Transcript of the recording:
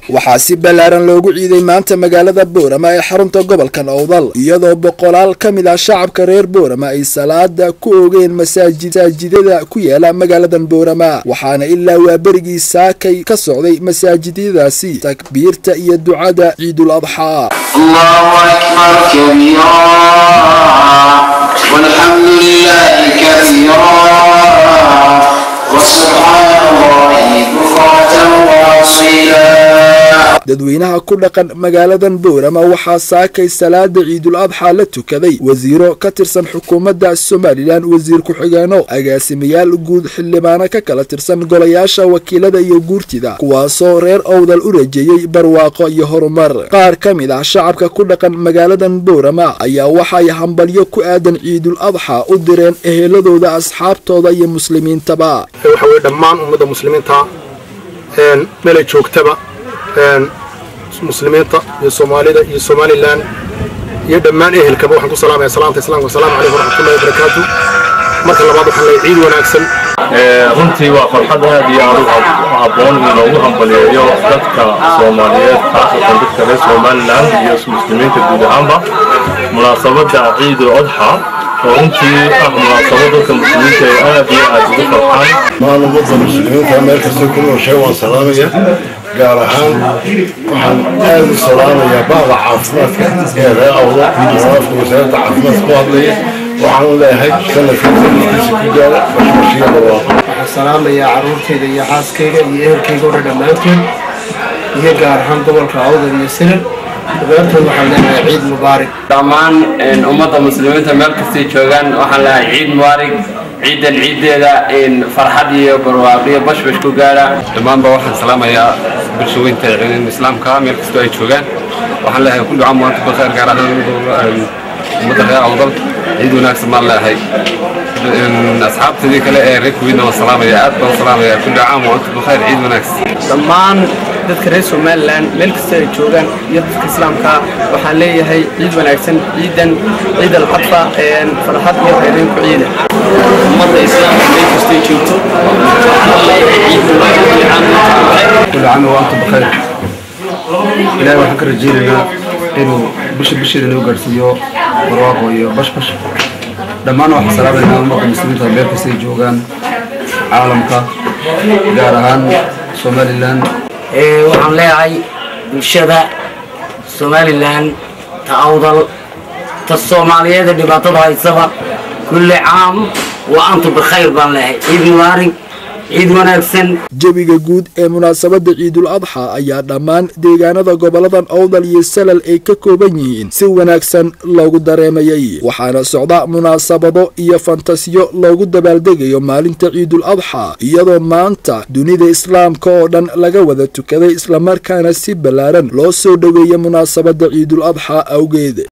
waxaa si ballaaran loogu ciiday maanta magaalada boorama ee xarunta gobolkan owdal iyadoo boqolaal ka mid ah shacabka reer boorama ay salaada ku oogeen masaajidada ku yaala magaaladan boorama waxaana ilaa waa berigii saakay ka socday masaajidyadaasi takbiirta iyo ducada ciidul adxaa dadweynaha ku dhaqan magaaladan boorama waxaa saakay salaada ciidul adxaa la tukaday wasiiro ka tirsan xukuumadda somalilan wasiir ku-xigeeno agaasimayaal guud xildhibaano ka kala tirsan golayaasha wakiilada iyo guurtida kuwaasoo reer owdal u rajeeyey barwaaqo iyo horumar qaar ka mid ah shacabka ku dhaqan magaaladan boorama ayaa waxay hambalyo ku aadan ciidul adxaa u direen eheladooda asxaabtooda iyo muslimiintaba waxaweye dhammaan ummadda muslimiinta meelay joogtaba muslimiinta iyo soomaalida iyo somalilan iyo dhammaan ehelkaba waxaan ku salaamaya salaanta islaamka asalaamu calaykum waraxmatullahi wabarakaatu marka labaad waxaan leeyahay ciid wanaagsan runtii waa farxad aad iyo aad u habboon in loogu hambaliyeeyo dadka soomaaliyeed khaasatan dadka reer somalilan iyo muslimiinta guud ahaanba munaasabadda ciidul adxa oo runtii ah munaasabad dadka muslimiinta ay aad iyo aad ugu farxaan maan ummadda muslimiinta meel kasta ku nooshay waan salaamaya gaar ahaan waxaan aad u salaamayaa bahda caafimaadka ee ree awda afka wasaaradda caafimaadka ku hadlaya waxaan leeyahay sanadka sanadkiisa ku gaara bashbashiya barwaaqo waxaan salaamayaa carruurtayda iyo xaaskayga iyo ehelkayga odhan dhammaantood iyo gaar ahaan gobolka awdal iyo sirar dhammaantood waxaan leenahay ciid mubaarig dhammaan ummadda muslimiinta meel kastay joogaan waxaan leeyahay ciid mubaarig ciidan ciiddeeda farxad iyo barwaaqo iyo bashbash ku gaara dhammaanba waxaan salaamayaa bulsha weynta islaamka meel kastoo ay joogaan waxaan leeyahay kullu caam waantum bikhair gaar ahaan ummadda reer awdal ciid wanaagsan baan leeyahay asxaabtadii kale ee reer kuwiidna waan salaamaya aad baan salaamaya kullu caam waantum bikhair ciid wanaagsan dhammaan dadka reer somalilan meel kasta ay joogaan iyo dadka islaamka waxaan leeyahay ciid wanaagsan ciidan ciid alcadfa farxad iyo khayrayn ku ciida ummadda islaamka meel kastay joogto waxaan leeyahay ciid كل عام وأنتم بخير إلهي waxaan ka rajaynaynaa inuu bisha bisheeda noo gaarsiiyo barwaaqo iyo bashbash dhammaan waxaan salaamaynaa ummadda muslimiinta meel kasta ay joogaan caalamka gaar ahaan somalilan waxaan leeyahay bulshada somalilan ta awdal ta soomaaliyeed ee dhibaatada haysaba kulli caam wa antum bikhayr baan leeyahay ciid mubaarig ciid wanaagsan jawiga guud ee munaasabadda ciidul adxa ayaa dhammaan deegaanada goboladan owdal iyo salal ay ka kooban yihiin si wanaagsan loogu dareemayay waxaana socda munaasabado iyo fantasiyo loogu dabaaldegayo maalinta ciidul adxa iyadoo maanta dunida islaamka oo dhan laga wada tukaday islamarkaana si ballaaran loo soo dhoweeya munaasabadda ciidul adxa awgeed